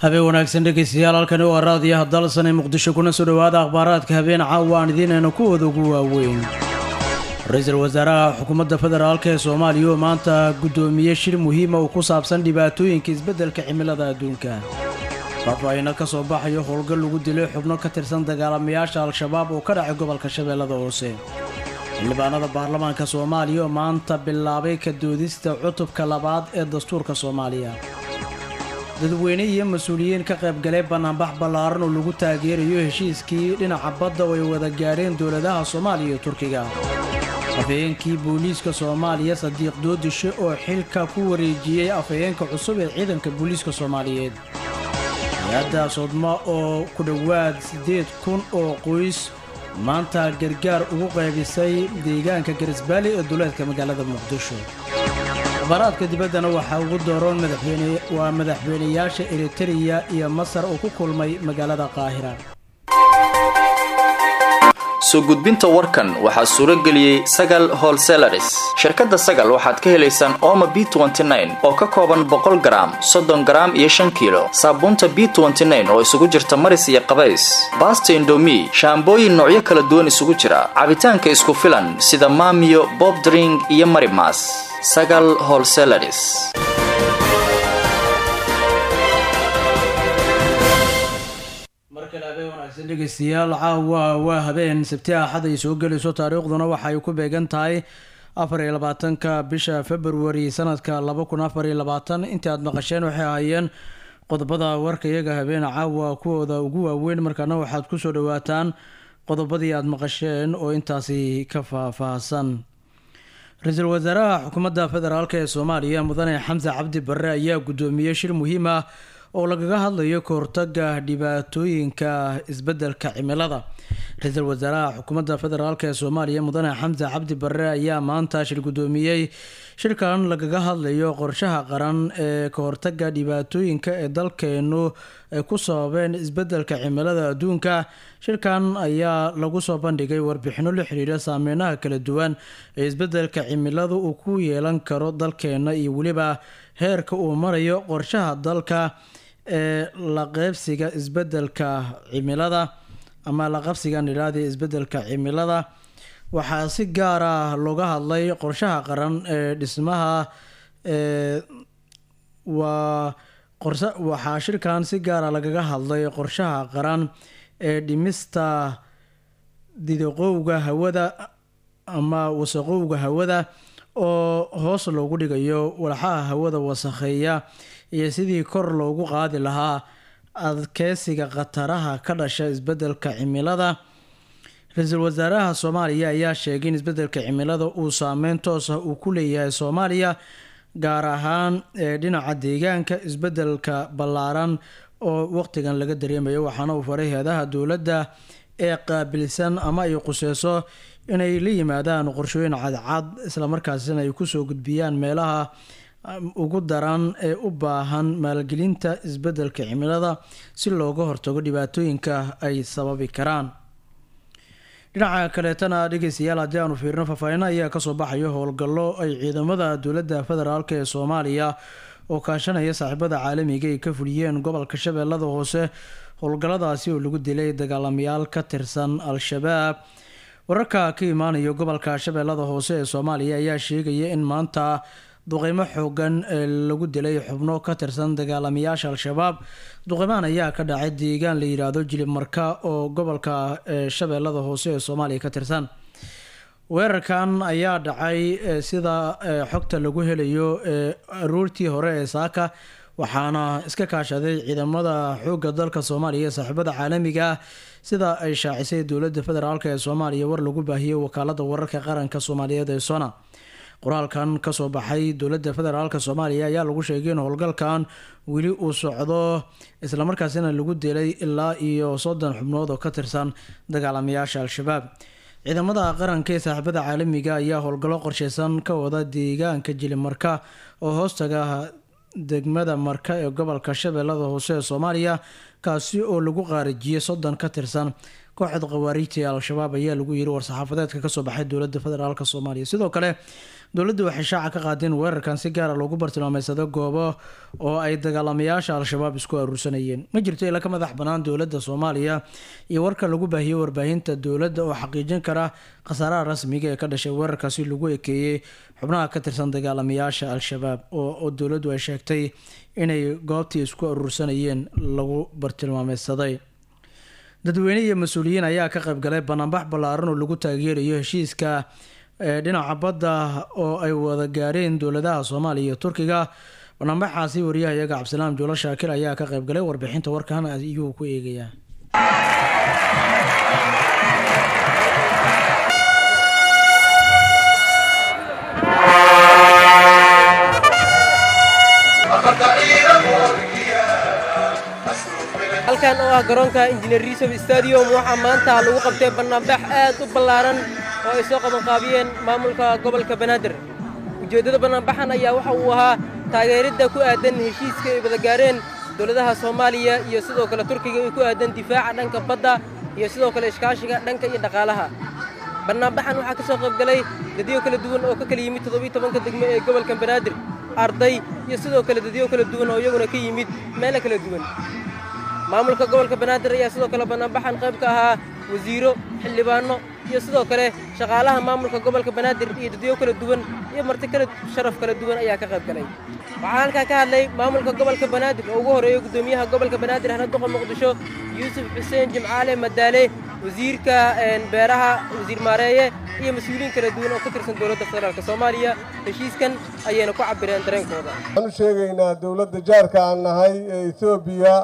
habeen wanaagsan dhegeystayaal halkani waa raadiyaha dalsan ee muqdisho kuna soo dhowaada akhbaaraadka habeen caawa aan idiinayna kuwooda ugu waaweyn ra-iisul wasaaraha xukuumadda federaalk ee soomaaliya oo maanta guddoomiye shir muhiima uu ku saabsan dhibaatooyinka isbeddelka cimilada adduunka faahfaahino ka soo baxayo howlgal lagu dilay xubno ka tirsan dagaalamayaasha al-shabaab oo ka dhacay gobolka shabeellada hoose xildhibaanada baarlamaanka soomaaliya oo maanta bilaabay ka doodista cutubka labaad ee dastuurka soomaaliya dadweyne iyo mas-uuliyiin ka qaybgalay banaanbax ballaaran oo lagu taageerayo heshiiskii dhinaca badda oo ay wada gaadheen dowladaha soomaaliya iyo turkiga afhayeenkii booliiska soomaaliya sadiiq doodishe oo xilka ku wareejiyey afhayeenka cusub ee ciidanka booliiska soomaaliyeed hay-adda sodma oo ku dhowaad siddeed kun oo qoys maanta gargaar ugu qaybisay deegaanka garisbaali ee duleedka magaalada muqdisho akhbaaraadka dibaddana waxaa ugu dooroon madaxweyne waa madaxweynayaasha eritereya iyo masar oo ku kulmay magaalada qaahira soo gudbinta warkan waxaa suuro geliyey sagal holselaris shirkadda sagal waxaad ka helaysaan ooma b oo ka kooban boqol garaam soddon garaam iyo shan kiilo saabuunta b oo isugu jirta maris iyo qabays baasta indomi shaambooyin noocyo kala duwan isugu jira cabitaanka isku filan sida maamiyo bobdring iyo marimas sagal holselaris dhegeystayaal caawa waa habeen sabti axad ay soo gelayso taariikhduna waxaay ku beegan tahay afar iyo labaatanka bisha februari sanadka laba kun afar iyo labaatan intii aada maqasheen waxay ahaayeen qodobada warka iyaga habeen caawa kuwooda ugu waaweyn markaana waxaad kusoo dhawaataan qodobadii aada maqasheen oo intaasi ka faahfaahsan ra-iisul wasaaraha xukuumadda federaalk ee soomaaliya mudane xamse cabdi barre ayaa guddoomiyey shir muhiim ah oo lagaga hadlayo kahortaga dhibaatooyinka isbeddelka cimilada ra-iisul wasaaraha xukuumadda federaalk ee soomaaliya mudane xamse cabdi barre ayaa maanta shir guddoomiyey shirkan lagaga hadlayo qorshaha qaran ee kahortaga dhibaatooyinka ee dalkeenu ay ku sababeen isbeddelka cimilada adduunka shirkan ayaa lagu soo bandhigay warbixino la xiriira saameynaha kala duwan ee isbeddelka cimiladu uu ku yeelan karo dalkeena iyo weliba heerka uu marayo qorshaha dalka ee la qeybsiga isbeddelka cimilada ama la qabsigan idhaahda isbeddelka cimilada waxaa si gaar ah looga hadlay qorshaha qaran ee dhismaha ee waa qorsa waxaa shirkan si gaara lagaga hadlay qorshaha qaran ee dhimista didaqowga hawada ama wasaqowga hawada oo hoos loogu dhigayo walxaha hawada wasakheeya iyo sidii kor loogu qaadi lahaa adkeysiga khataraha ka dhasha isbeddelka cimilada ra-iisul wasaaraha soomaaliya ayaa sheegay in isbeddelka cimilada uu saameyn toos ah uu ku leeyahay soomaaliya gaar ahaan ee dhinaca deegaanka isbeddelka ballaaran oo waqtigan laga dareemayo waxaana uu faray heedaha dowladda ee qaabilsan ama ay quseyso inay la yimaadaan qorshooyin cadcad islamarkaasina ay kusoo gudbiyaan meelaha ugu daran ee u baahan maalgelinta isbeddelka cimilada si looga hortago dhibaatooyinka ay sababi karaan dhinaca kaleetana dhegeystayaal haddii aanu fiirino faahfaahino ayaa kasoo baxayo howlgallo ay ciidamada dowladda federaalk ee soomaaliya oo kaashanaya saaxiibada caalamiga ay ka fuliyeen gobolka shabeellada hoose howlgalladaasi oo lagu dilay dagaalamayaal ka tirsan al-shabaab wararka ka imaanayo gobolka shabeellada hoose ee soomaaliya ayaa sheegaya in maanta duqeymo xoogan ee lagu dilay xubno ka tirsan dagaalamayaasha al-shabaab duqeymahan ayaa ka dhacay deegaan la yidhaahdo jilib marka oo gobolka shabeellada hoose ee soomaaliya ka tirsan weerarkan ayaa dhacay sida xogta lagu helayo aroortii hore ee saaka waxaana iska kaashaday ciidamada xoogga dalka soomaaliya ee saaxiibada caalamiga ah sida ay shaacisay dowladda federaalk ee soomaaliya war lagu baahiyey wakaalada wararka qaranka soomaaliyeed ee sona qoraalkan kasoo baxay dowladda federaalk soomaaliya ayaa lagu sheegay in howlgalkan weli uu socdo islamarkaasina lagu dilay ilaa iyo soddon xubnood oo ka tirsan dagaalamayaasha al-shabaab ciidamada qaranka ee saaxiibada caalamiga ayaa howlgallo qorsheysan ka wada deegaanka jilimarka oo hoostaga degmada marka ee gobolka shabeellada hoose ee soomaaliya kaasi oo lagu qaarijiyey soddon ka tirsan kooxda khawaariijta ee al-shabaab ayaa lagu yiri war-saxaafadeedka kasoo baxay dowladda federaalk soomaaliya sidoo kale dowladdu waxay shaaca ka qaadeen weerarkan si gaara loogu bartilmaameysado goobo oo ay dagaalamayaasha al-shabaab isku aruursanayeen ma jirto ila ka madax bannaan dowladda soomaaliya iyo warka lagu baahiyey warbaahinta dowladda oo xaqiijin kara khasaaraha rasmiga ee ka dhashay weerarkaasi lagu ekeeyey xubnaha ka tirsan dagaalamayaasha al-shabaab oo dowladdu ay sheegtay inay goobtii isku aruursanayeen lagu bartilmaameysaday dadweyne iyo mas-uuliyiin ayaa ka qaybgalay banaanbax ballaaran oo lagu taageerayo heshiiska dhinaca badda oo ay wada gaareen dowladaha soomaaliya iyo turkiga banaanbaxaasi wariyaha iyaga cabdisalaam juulo shaakir ayaa ka qaybgalay warbixinta warkan ayuu ku eegayaa halkan oo ah garoonka injineer risof stadium waxaa maanta lagu qabtay bannaanbax aad u ballaaran oo ay soo qabanqaabiyeen maamulka gobolka banaadir ujeeddada bannaanbaxan ayaa waxa uu ahaa taageeridda ku aadan heshiiska ay wada gaareen dowladaha soomaaliya iyo sidoo kale turkiga ay ku aadan difaaca dhanka badda iyo sidoo kale iskaashiga dhanka iyo dhaqaalaha bannaanbaxan waxaa ka soo qaybgalay dadyo kala duwan oo ka kala yimid toddobiyi tobanka degmo ee gobolka banaadir arday iyo sidoo kale dadyo kala duwan oo iyaguna ka yimid meelo kala duwan maamulka gobolka banaadir ayaa sidoo kale bannaanbaxan qayb ka ahaa wasiiro xildhibaanno iyo sidoo kale shaqaalaha maamulka gobolka banaadir iyo dadyo kala duwan iyo marti kala sharaf kala duwan ayaa ka qayb galay waxaa halkaa ka hadlay maamulka gobolka banaadir oo ugu horreeya guddoomiyaha gobolka banaadir hanaduqa muqdisho yuusuf xuseen jimcaale madaale wasiirka beeraha wasiir maareeye iyo mas-uuliyiin kala duwan oo ka tirsan dowladda federaalk soomaaliya heshiiskan ayayna ku cabireen dareenkooda waxaan u sheegaynaa dowladda jaarka aan nahay ee etoobiya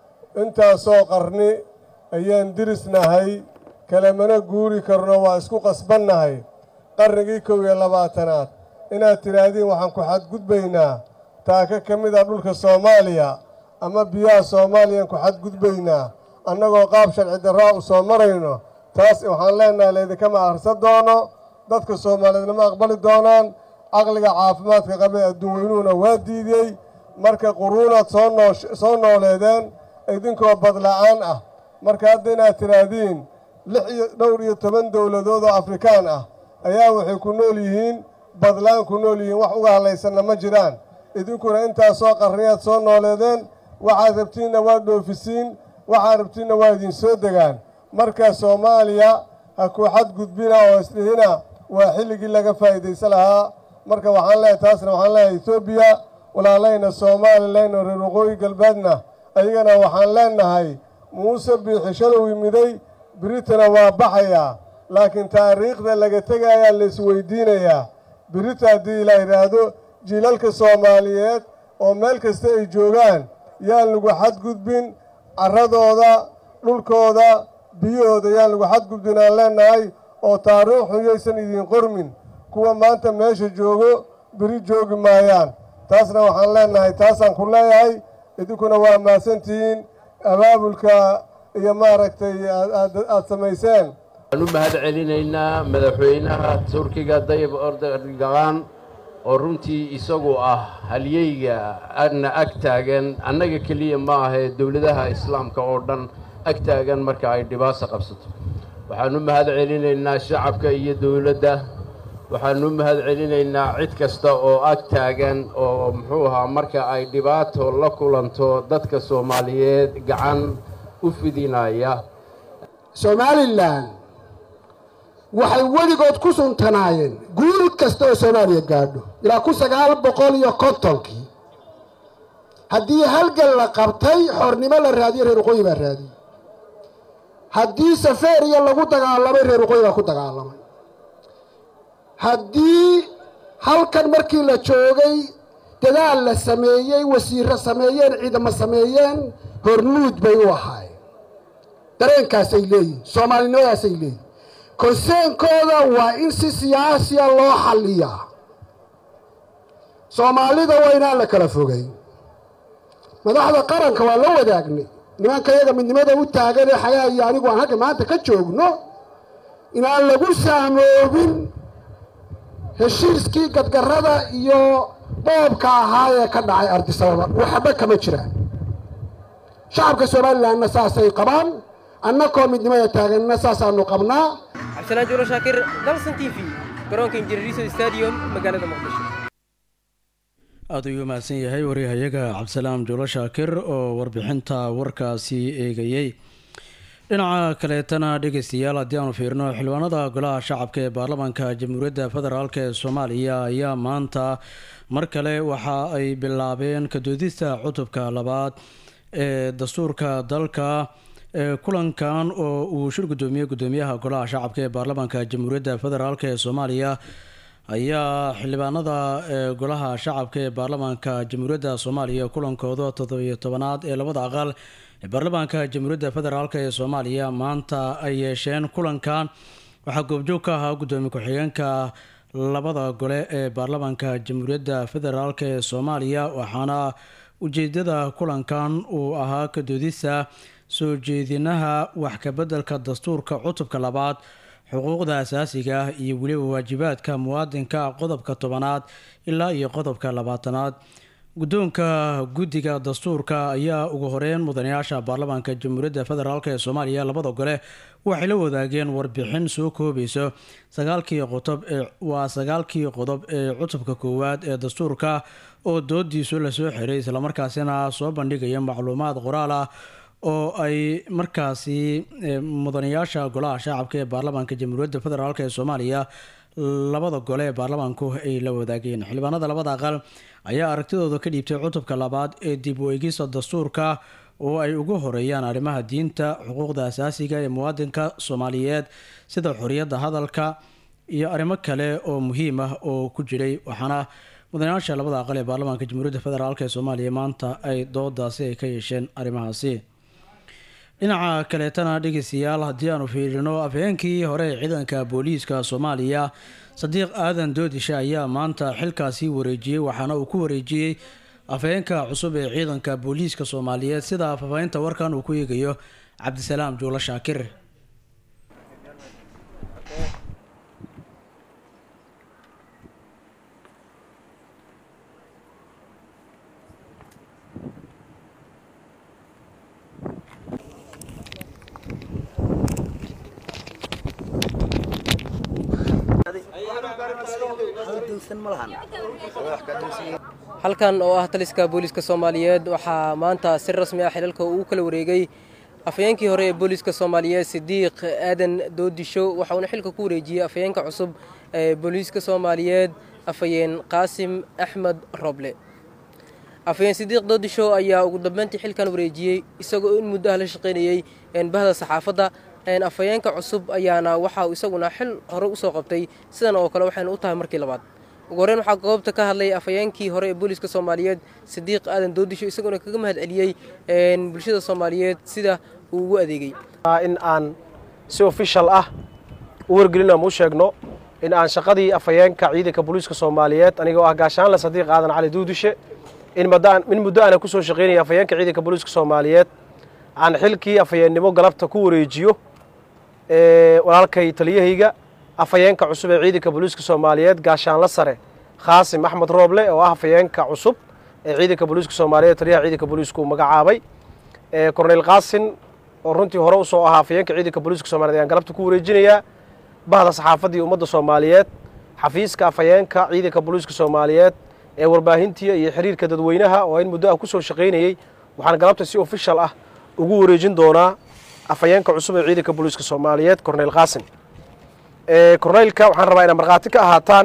intaasoo qarni ayaan dirisnahay kalemana guuri karno waa isku qasbannahay qarnigii kow iyo labaatanaad inaad tidhaahdiin waxaan ku xadgudbaynaa taaka ka mid ah dhulka soomaaliya ama biyaha soomaaliyaan ku xadgudbaynaa annagoo qaab sharci darraa u soo marayno taas waxaan leennahay laydinkama akhrisan doono dadka soomaaliyeedna ma aqbali doonaan caqliga caafimaadka qabee adduun weynuhuna waa diidiyey marka quruunaad soo noo soo nooleedeen idinkoo badla'aan ah marka hadda inaad tidhaahdiin lix iyo dhowr iyo toban dowladood oo afrikaan ah ayaa waxay ku nool yihiin badlaan ku nool yihiin wax uga hadlaysanna ma jiraan idinkuna intaasoo qarniyaad soo nooleedeen waxaad rabtiinna waa dhoofisiin waxaad rabtiinna waa idin soo degaan marka soomaaliya ha ku xadgudbina oo isdhihina waa xilligii laga faa'iidaysan lahaa marka waxaan leeyahay taasna waxaan leeyahay etoobiya walaalayna soomalilayna reer waqooyi galbeedna ayagana waxaan leennahay muuse biixishalow yimiday biritana waa baxayaa laakiin taariikhda laga tegayaa laisweydiinayaa birita haddii la yidhaahdo jiilalka soomaaliyeed oo meel kasta ay joogaan yaan lagu xadgudbin carradooda dhulkooda biyahooda yaan lagu xadgudbin aan leennahay oo taariikhu yaysan idiin qormin kuwa maanta meesha joogo beri joogi maayaan taasna waxaan leennahay taasaan ku leeyahay idinkuna waa mahadsantihiin abaabulka iyo maaragtay aad samayseen waxaan u mahad celinaynaa madaxweynaha turkiga dayib ordogan oo runtii isagu ah halyeyga adna ag taagan annaga keliya ma ahee dowladaha islaamka oo dhan ag taagan marka ay dhibaato qabsato waxaan u mahad celinaynaa shacabka iyo dowladda waxaan u mahad celinaynaa cid kasta oo ag taagan oo muxuu ahaa marka ay dhibaato la kulanto dadka soomaaliyeed gacan u fidinaya somalilan waxay weligood ku suntanaayeen guul kasta oo soomaaliya gaadho ilaa kun sagaal boqol iyo kontonkii haddii halgan la qabtay xornimo la raadiyo reer waqooyi baa raadiyey haddii safeeriya lagu dagaalamay reer waqooyi baa ku dagaalamay haddii halkan markii la joogay dadaal la sameeyey wasiiro sameeyeen ciidamo sameeyeen hormuud bay u ahaayeen dareenkaasay leeyihin soomaalinimadaasay leeyihin konseenkooda waa in si siyaasiya loo xalliyaa soomaalida waa inaan la kala fogay madaxda qaranka waa la wadaagnay nimanka yaga midnimada u taagan ee xagaa iyo anigu aan halka maanta ka joogno inaan lagu saamoobin heshiiskii gadgarrada iyo boobka ahaa ee ka dhacay ardisababa waxba kama jiraan shacabka somalilanna saasay qabaan annakoo midnimada taaganna saasaanu qabnaa cabdisalaan juulo shaakir dalsan t v garoonka injineeriso stadium magaalada muqdisho aada ayuu mahadsan yahay waryahayaga cabdisalaam juulo shaakir oo warbixinta warkaasi eegayey dhinaca kaleetana dhegeystayaal haddii aanu fiirno xildhibaanada golaha shacabka ee baarlamaanka jamhuuriyadda federaalk ee soomaaliya ayaa maanta mar kale waxa ay bilaabeen kadoodista cutubka labaad ee dastuurka dalka ee kulankan oo uu shir guddoomiyey guddoomiyaha golaha shacabka ee baarlamaanka jamhuuriyadda federaalk ee soomaaliya ayaa xildhibaanada ee golaha shacabka ee baarlamaanka jamhuuriyadda soomaaliya kulankooda toddobiyo tobanaad ee labada aqal ee baarlamaanka jamhuuriyadda federaalk ee soomaaliya maanta ay yeesheen kulankan waxaa goobjoog ka ahaa guddoomiye ku-xigeenka labada gole ee baarlamaanka jamhuuriyadda federaalk ee soomaaliya waxaana ujeedada kulankan uu ahaa kadoodista soo jeedinaha wax kabeddelka dastuurka cutubka labaad xuquuqda asaasiga ah iyo weliba waajibaadka muwaadinka qodobka tobanaad ilaa iyo qodobka labaatanaad guddoonka guddiga dastuurka ayaa ugu horeyn mudanayaasha baarlamaanka jamhuuriyadda federaalk ee soomaaliya labada gole waxay la wadaageen warbixin soo koobayso sagaalkii qodob ee waa sagaalkii qodob ee cutubka koowaad ee dastuurka oo doodiisu lasoo xiray islamarkaasina soo bandhigaya macluumaad qoraal ah oo ay markaasi mudanayaasha golaha shacabka ee baarlamaanka jamhuuriyadda federaalk ee soomaaliya labada gole ee baarlamaanku ay la wadaageen xildhibaanada labada aqal ayaa aragtidooda ka dhiibtay cutubka labaad ee dib u eegista dastuurka oo ay ugu horeeyaan arrimaha diinta xuquuqda asaasiga ee muwaadinka soomaaliyeed sida xoriyadda hadalka iyo arrimo kale oo muhiim ah oo ku jiray waxaana mudanayaasha labada aqal ee baarlamaanka jamhuuriyadda federaalk ee soomaaliya maanta ay doodaasi ay ka yeesheen arrimahaasi dhinaca kaleetana dhegeystayaal haddii aanu fiirino afhayeenkii hore ee ciidanka booliiska soomaaliya sadiiq aadan doodisha ayaa maanta xilkaasi wareejiyey waxaana uu ku wareejiyey afhayeenka cusub ee ciidanka booliiska soomaaliyeed sida faahfaahinta warkan uu ku eegayo cabdisalaam juulo shaakir halkan oo ah taliska booliiska soomaaliyeed waxaa maanta si rasmi ah xilalka uu kala wareegay afhayeenkii hore ee booliiska soomaaliyeed sidiiq aadan doodisho waxauna xilka ku wareejiyey afhayeenka cusub ee booliiska soomaaliyeed afhayeen qaasim axmed roble afhayeen sidiiq doodisho ayaa ugu dambeyntii xilkan wareejiyey isagoo in muddo ah la shaqaynayey bahda saxaafadda afhayeenka cusub ayaana waxa uu isaguna xil hore usoo qabtay sidan oo kale waxayna u tahay markii labaad ugu horreyn waxaa goobta ka hadlay afhayeenkii hore ee booliiska soomaaliyeed sidiiq aadan doodisho isaguna kaga mahad celiyey bulshada soomaaliyeed sida uu ugu adeegay in aan si official ah u wargelin ama u sheegno in aan shaqadii afhayeenka ciidanka booliiska soomaaliyeed anigoo ah gaashaanle sadiiq aadan cali duudishe in muddo aana kusoo shaqaynaya afhayeenka ciidanka booliiska soomaaliyeed aan xilkii afhayeennimo galabta ku wareejiyo walaalkay taliyahayga afhayeenka cusub ee ciidanka booliiska soomaaliyeed gaashaanla sare khaasim axmed rooble oo ah afhayeenka cusub ee ciidanka booliiska soomaaliyeed taliyaha ciidanka booliiska uu magacaabay korneyl qaasin oo runtii hore usoo ahaa afhayeenka ciidanka booliiska somaliyed ayaan galabta ku wareejinayaa bahda saxaafadda iyo ummadda soomaaliyeed xafiiska afhayeenka ciidanka booliiska soomaaliyeed ee warbaahintii iyo xiriirka dadweynaha oo in muddo ah kusoo shaqaynayey waxaan galabta si official ah ugu wareejin doonaa afhayeenka cusub ee ciidanka booliiska soomaaliyeed corneyl qaasim corneylka waxaan rabaa inaa markhaati ka ahaataan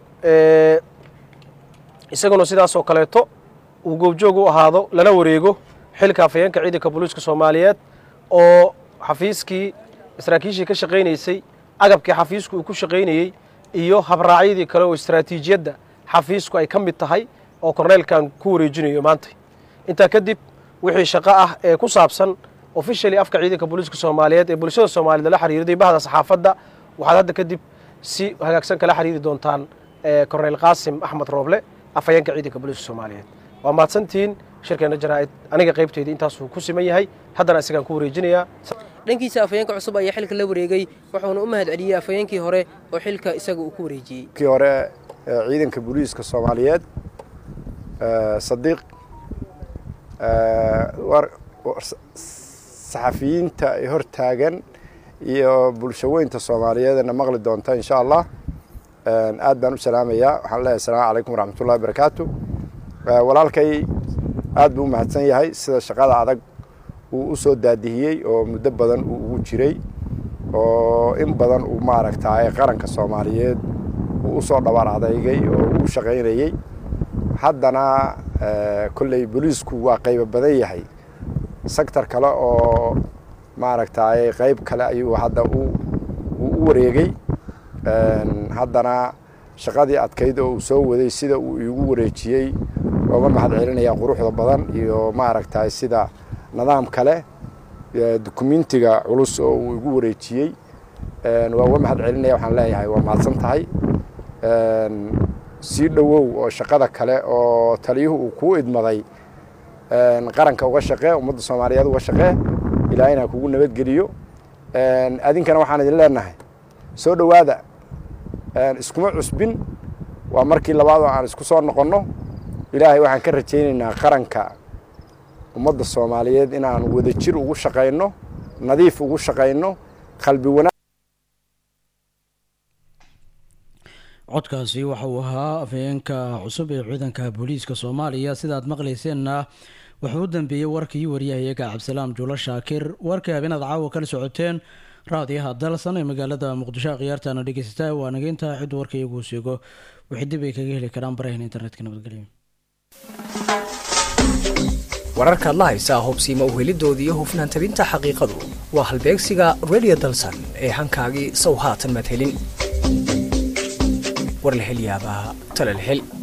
isaguna sidaas oo kaleeto uu goobjoog u ahaado lala wareego xilka afhayeenka ciidanka booliiska soomaaliyeed oo xafiiskii saraakiishii ka shaqaynaysay agabkii xafiisku uu ku shaqaynayey iyo habraacyadii kale oo istaraatiijiyadda xafiisku ay ka mid tahay oo corneylkan ku wareejinayo maanta intaa kadib wixii shaqo ah ee ku saabsan officially afka ciidanka booliiska soomaaliyeed ee bulshada soomaaliyed lala xiriirday bahda saxaafadda waxaad hadda kadib si hagaagsan kala xiriiri doontaan corneyl qaasim axmed rooble afhayeenka ciidanka booliiska soomaaliyeed waa mahadsantihiin shirkeenna jaraa'id aniga qaybteydii intaasuu ku siman yahay haddana isagaan ku wareejinayaa dhankiisa afhayeenka cusub ayaa xilka la wareegay wuxuuna u mahad celiyey afhayeenkii hore oo xilka isaga uu ku wareejiyey kii hore ciidanka booliiska soomaaliyeed sadiiq saxafiyiinta ay hor taagan iyo bulshaweynta soomaaliyeedna maqli doonta insha allah aad baan u salaamayaa waxaan leeyahay asalaamu calaykum waraxmatullahi wabarakaatu walaalkay aad buu u mahadsan yahay sida shaqada adag uu u soo daadihiyey oo muddo badan uu ugu jiray oo in badan uu maaragtay qaranka soomaaliyeed uu u soo dhabaar adeygay oo uu shaqaynayey haddana kolley booliisku waa qaybo badan yahay sector kale oo maaragtay qayb kale ayuu hadda uu u wareegay haddana shaqadii adkayd oo uu soo waday sida uu iigu wareejiyey ooga mahad celinaya quruxda badan iyo maaragtay sida nidaam kale dukumentiga culus oo uu igu wareejiyey waa uga mahad celinaya waxaan leeyahay waa mahadsan tahay sii dhowow oo shaqada kale oo taliyuhu uu kuu idmaday qaranka uga shaqee ummadda soomaaliyeed uga shaqee ilaahayna kugu nabadgeliyo adinkana waxaan idin leenahay soo dhowaada iskuma cusbin waa markii labaad oo aan isku soo noqonno ilaahay waxaan ka rajaynaynaa qaranka ummadda soomaaliyeed inaan wadajir ugu shaqayno nadiif ugu shaqayno qalbi wanaag codkaasi waxa uu ahaa afhayeenka cusub ee ciidanka booliiska soomaaliya sidaad maqlayseenna wuxuu u dambeeyey warkii waryahayaga cabdisalaam juulo shaakir warkii habeenaad caawa kala socoteen raadiyaha dalsan ee magaalada muqdisho khiyaartaana dhegeysataa waa nageynta cid warka iyaguu seego wixii dib ay kaga heli karaan barahan internetka nabadgelyo wararkaad la haysaa hubsiima uhelidooda iyo hufnaan tabinta xaqiiqadu waa halbeegsiga redio dalsan ee hankaagii sow haatan madhelin war la hel yaabaa talal hel